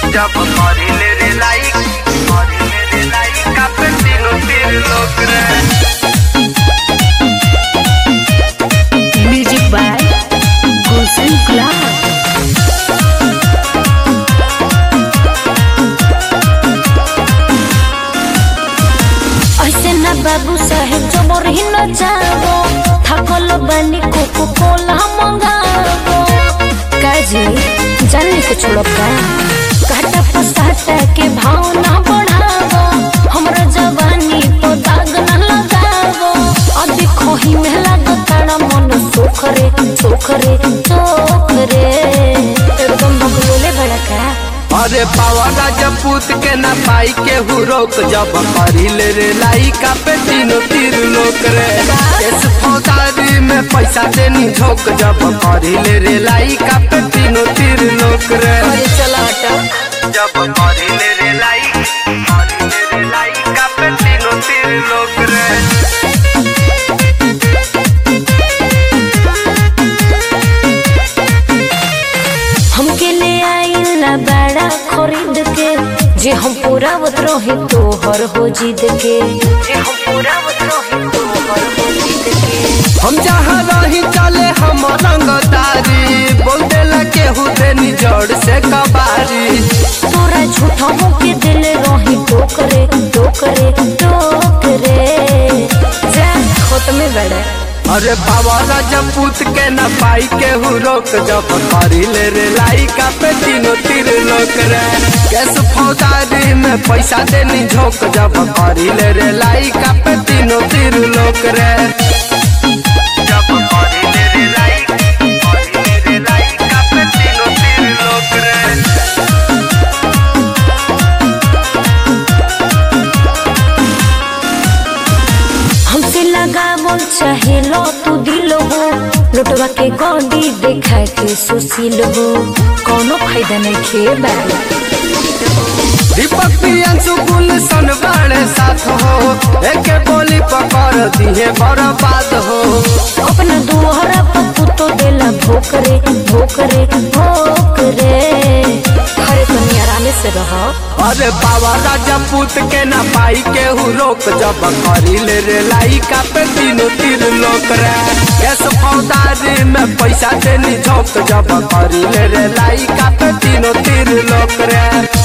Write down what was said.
जब मरिले रे लाइक मरिले रे लाइक कापे तीनों तीर लोग रे म्यूजिक बाय गुलशन गुलाब ऐसे ना बाबू साहेब जबर ही न जाबो थकल बानी कोको कोला मंगाबो काजी जाने के छोड़ब का काटा पसाटा के भाव ना बढ़ाबो हमरा जवानी तो दाग ना लगाबो अभी खोही में लागताड़ा मन सोखरे सोखरे सोखरे एकदम बकलोले भड़का अरे पावा राजपूत के ना पाई के हु रोक जब मरिले रे लाई कापे तीनों तीर लोग रे इस फौदारी में पैसा देनी झोंक जब मरिले रे लाई कापे तीनों तीर लोग रे अरे चला हटा जब मरिले रे लाई मरिले रे लाई कापे तीनों तीर लोग रे हमके ले आइला बड़ा खरीद के जे हम पूरा रही तोहर हो जिद के जे हम पूरा रही तोहर हो जिद के हम जहाँ रही चले हम रंगदारी बोल देला केहू देनी जड़ से कबारी तोरा झूठा के दिल रही टोकरे टोकरे टोकरे जा खोत में बड़ा अरे बाबा राजपूत के न पाई के हु रोक जब करी ले रे लाई का पे तीनों तीर लोक रे कैस फौदारी में पैसा देनी झोंक जब करी ले रे लाई का पे तीनों तीर लोक रे जब करी ले रे लाई करी ले रे लाई का पे तीनों तीर लोक रे हमसे लगा बोल चाहे लो तू दिल हो लुटवा के गौंडी देखा के सुशील हो कोनो फायदा नहीं खे बाबा दीपक प्रियंशु गुलशन बड़े साथ हो एके बोली पकड़ दिए बर्बाद हो अपना दुहरा पप्पू तो देला भोकरे भोकरे भोकरे अरे तुम आराम से रहो अरे बाबा राजपूत के ना पाई के हु रोक जब करी ले रे लाई का पे तीनों तीर लोक रे कैस फौदारी में पैसा देनी झोंक जब करी ले रे लाई का पे तीनों तीर लोक रे